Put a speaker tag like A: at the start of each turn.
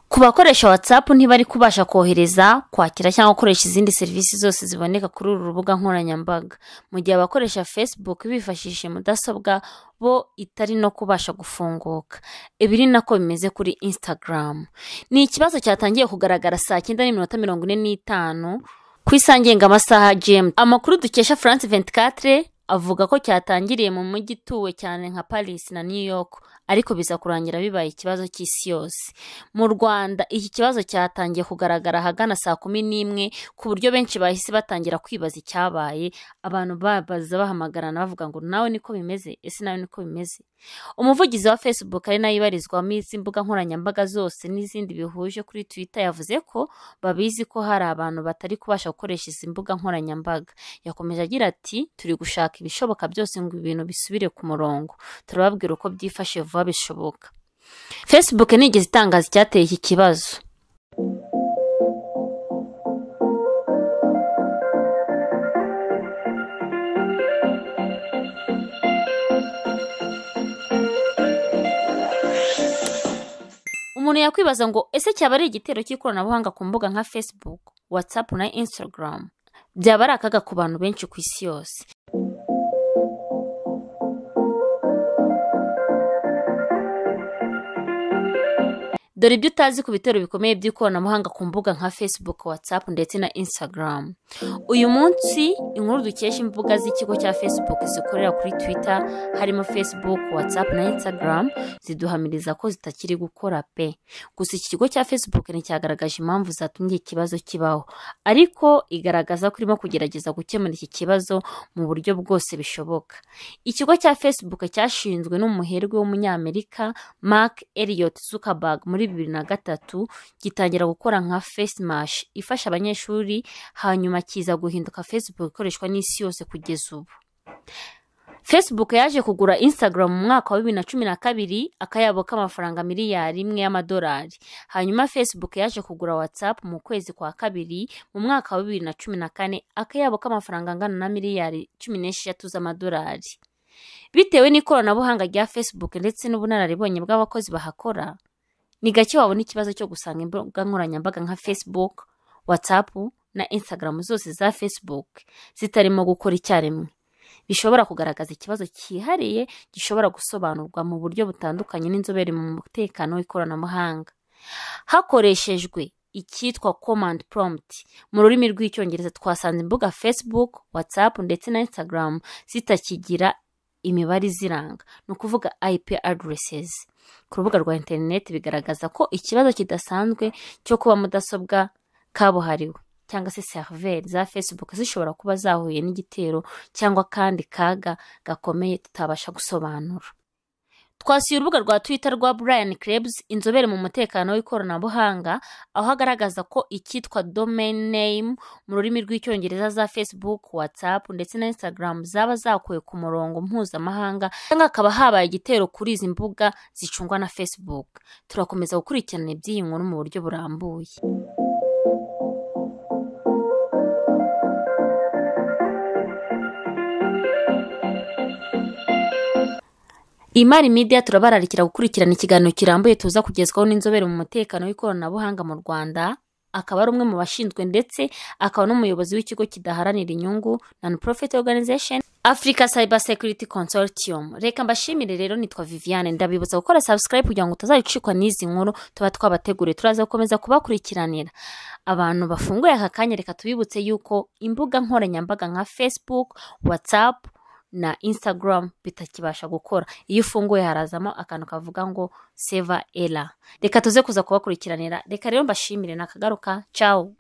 A: ku bakoresha whatsapp ntibari kubasha kohereza kwakira cyangwa gukoresha izindi serivisi zose ziboneka kuri uru rubuga nkoranyambaga mu gihe abakoresha facebook bifashishije mudasobwa bo itari no kubasha gufunguka ibi ni nako bimeze kuri instagram ni ikibazo cyatangiye kugaragara saa cyenda n'iminota mirongo ine n'itanu ku isangenga amasaha gmt amakuru dukesha france 24 avuga ko cyatangiriye mu mujyi utuwe cyane nka paris na new york ariko biza kurangira bibaye ikibazo cy'isi yose mu rwanda iki kibazo cyatangiye kugaragara ahagana saa kumi n'imwe ku buryo benshi bahise batangira kwibaza icyabaye abantu babaza bahamagarana bavuga ngo nawe niko bimeze ese nawe niko bimeze umuvugizi wa facebook ari nayo ibarizwamo izi mbuga nkoranyambaga zose n'izindi bihuje kuri twitter yavuze ko babizi ko hari abantu batari kubasha gukoresha izi mbuga nkoranyambaga yakomeje agira ati turi gushaka ibishoboka byose ngo ibintu bisubire ku murongo turababwira uko byifashe vuba bishoboka facebook nigeze itangaza icyateye iki kibazo umuntu yakwibaza ngo ese cyaba ari igitero cy'ikoranabuhanga ku mbuga nka facebook whatsapp na instagram byaba ari akaga ku bantu benshi ku isi yose dore ibyo utazi ku bitero bikomeye by'ikoranabuhanga ku mbuga nka facebook whatsapp ndetse na instagram uyu munsi inkuru dukesha imbuga z'ikigo cya facebook zikorera kuri twitter harimo facebook whatsapp na instagram ziduhamiriza ko zitakiri gukora pe gusa iki kigo cya facebook nticyagaragaje impamvu zatumye ikibazo kibaho ariko igaragaza ko irimo kugerageza gukemura iki kibazo mu buryo bwose bishoboka ikigo cya facebook cyashinzwe n'umuherwe w'umunyamerika mark elliot zuckerberg muri bibiri na gatatu gitangira gukora nka fesimashi ifasha abanyeshuri hanyuma kiza guhinduka facebook ikoreshwa n'isi yose kugeza ubu facebook yaje kugura instagram mu mwaka wa bibiri na cumi na kabiri akayabo k'amafaranga miliyari imwe y'amadolari hanyuma facebook yaje kugura whatsapp mu kwezi kwa kabiri mu mwaka wa bibiri na cumi na kane akayabo k'amafaranga angana na miliyari cumi n'esheshatu z'amadolari bitewe n'ikoranabuhanga rya facebook ndetse n'ubunararibonye bw'abakozi bahakora ni gake wabona ikibazo cyo gusanga imbuga nkoranyambaga nka facebook whatsapp na instagram zose za facebook zitarimo gukora icyarimwe bishobora kugaragaza ikibazo cyihariye gishobora gusobanurwa mu buryo butandukanye n'inzobere mu mutekano w'ikoranabuhanga hakoreshejwe icyitwa command prompt mu rurimi rw'icyongereza twasanze imbuga facebook whatsapp ndetse na instagram zitakigira imibare iziranga ni ukuvuga ip addresses ku rubuga rwa interineti bigaragaza ko ikibazo kidasanzwe cyo kuba mudasobwa kabuhariwe cyangwa se seriveri za facebook zishobora kuba zahuye n'igitero cyangwa akandi kaga gakomeye tutabasha gusobanura twasuye urubuga rwa twitter rwa brian krebs inzobere mu mutekano w'ikoranabuhanga aho agaragaza ko icyitwa domain name mu rurimi rw'icyongereza za facebook whatsapp ndetse na instagram zaba zakuwe ku murongo mpuzamahanga cyangwa hakaba habaye igitero kuri izi mbuga zicungwa na facebook turakomeza gukurikirana iby'iyi nkuru mu buryo burambuye imari media turabararikira gukurikirana ikiganiro kirambuye tuza kugezwaho n'inzobere mu mutekano w'ikoranabuhanga mu rwanda akaba ari umwe mu bashinzwe ndetse akaba n'umuyobozi w'ikigo kidaharanira inyungu non profit organization africa cyber security consortium reka mbashimire rero nitwa viviane ndabibutsa gukora subscribe kugira ngo utazacikwa n'izi nkuru tuba twabateguriye turaza gukomeza kubakurikiranira abantu bafunguye aka kanya reka tubibutse yuko imbuga nkoranyambaga nka facebook whatsapp na instagram bitakibasha gukora iyo ufunguye harazamo akantu kavuga ngo seva era reka tuze kuza kubakurikiranira reka rero mbashimire nakagaruka cawu